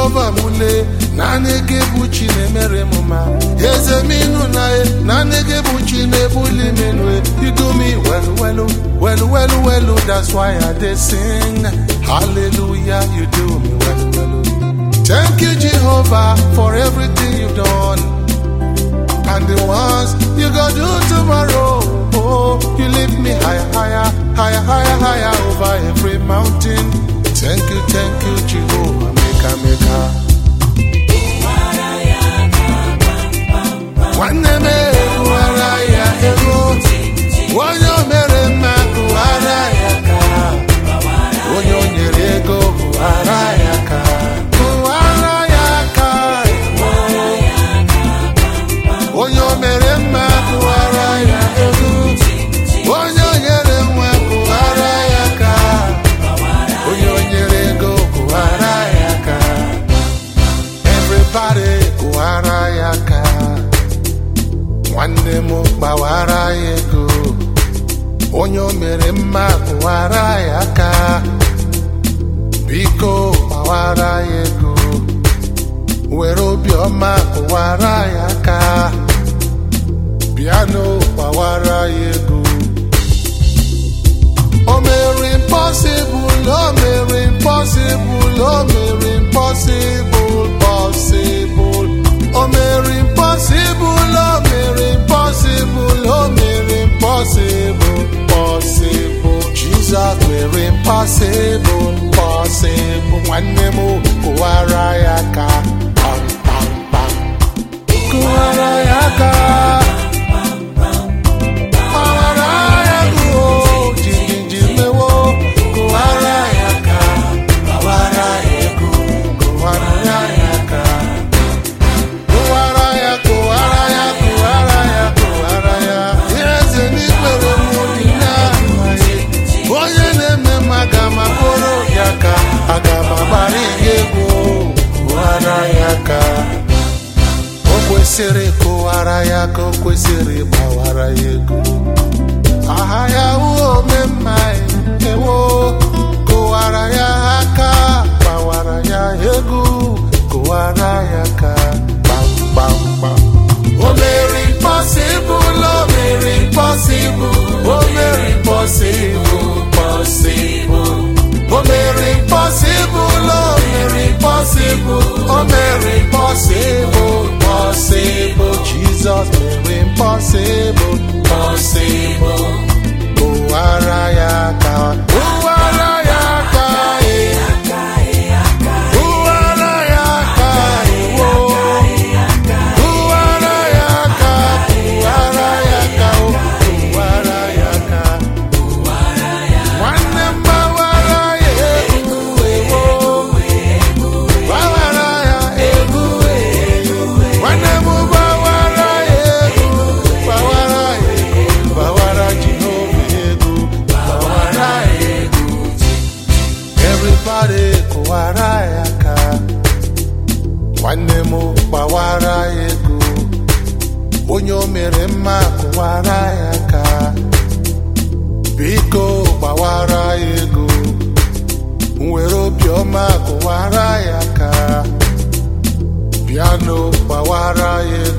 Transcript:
jehova mule naanị gị bụ chi na-emere m ma eze m ịnụ na e naanị gị bụ chi na-ebuli m enu e you do me well well well well well that's why i dey sing hallelujah you do me well well thank you jehovah for everything you've done and the ones you go do tomorrow. Oh, you lift me higher, higher, higher, higher, higher over every mountain. Thank you, thank you, Jehovah, maker, maker. Nwanne m ekwughara ya ego, onye o mere mma kụghara ya ka, onye o nyere ego kụghara ya ka, kụghara ya ka, onye o mere mma kụghara ya ego, onye o nyere nwa kụghara ya ka, onye o nyere ego kụghara ya ka, everybody kụghara ya ka. nwanne m gbawara ya ego onye o mere mma kụwara ya aka biko gbawara ya ego were obiọma kụwara ya aka bịanụ gbawara ya ego o mere impossible o mere impossible o mere impossible possible o mere impossible o mere impossible o mere impossible possible Jesus mere impossible possible nwanne m kụwara ya aka pam pam pam kụwara ya aka kụwara ya ego jijiji mewo kụwara ya aka kụwara ya ego kụwara ya aka kụwara ya kụwara ya kụwara ya kụwara ya eze n'ikpere m dị n'amaghị onye na-eme m aga m akpọrọ ya ka aga m agbara ya egwu kụwara ya ka o kwesịrị kụwara ya ka o kwesịrị gbawara ya ego aha ya wụ omemma ewo kụwara ya aka gbawara ya ego kụwara ya ka kpamkpamkpam o mere impossible o mere impossible o mere impossible possible o mere impossible o mere impossible o mere impossible possible Jesus mere impossible possible kụwara ya aka kụwara ya aka eh. kụwara ya aka ewo kụwara ya aka kụwara ya aka o kụwara ya aka nwanne m gbawara ya egwu ewo gbawara ya egwu nwanne m gbawara ya egwu gbawara ya egwu gbawara Jehova egwu gbawara ya egwu everybody kụwara ya aka nwanne m gbawara ya ego onye o mere mma kụwara ya aka biko gbawara ya ego nwere obiọma kụwara ya aka bịanụ gbawara ya